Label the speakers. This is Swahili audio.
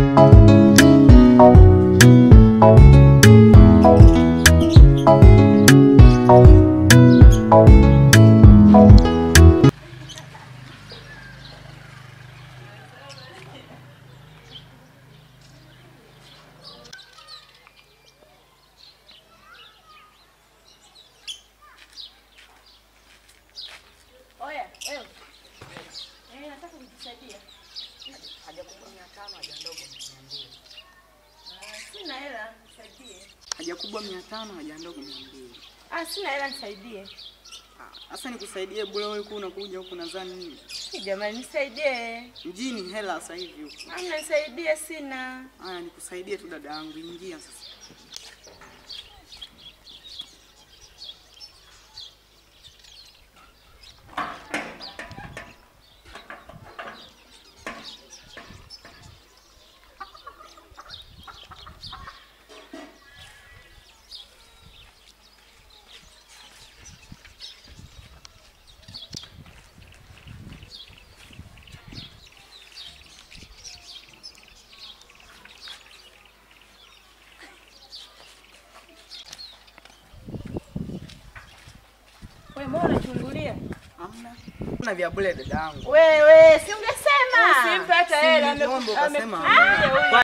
Speaker 1: Oya, wewe. Eh, nataka kujisaidia.
Speaker 2: Haja kubwa mia tano, haja ndogo mia mbili.
Speaker 1: Ah, Sina hela, nisaidie.
Speaker 2: Haja kubwa mia tano, haja ndogo mia mbili.
Speaker 1: Ah, sina hela nisaidie.
Speaker 2: Ah, Sasa nikusaidie bure, wewe huku unakuja huku nadhani nini?
Speaker 1: Hey, jamani nisaidie.
Speaker 2: Mjini hela sasa hivi huku.
Speaker 1: Amna nisaidie sina.
Speaker 2: Haya, nikusaidie tu dada yangu, ingia sasa.
Speaker 1: Wewe mbona unachungulia?
Speaker 2: Hamna. Kuna vya bure dada yangu.
Speaker 1: Wewe, si ungesema.
Speaker 2: Usimpe hata hela, ame- ame-
Speaker 1: Ah,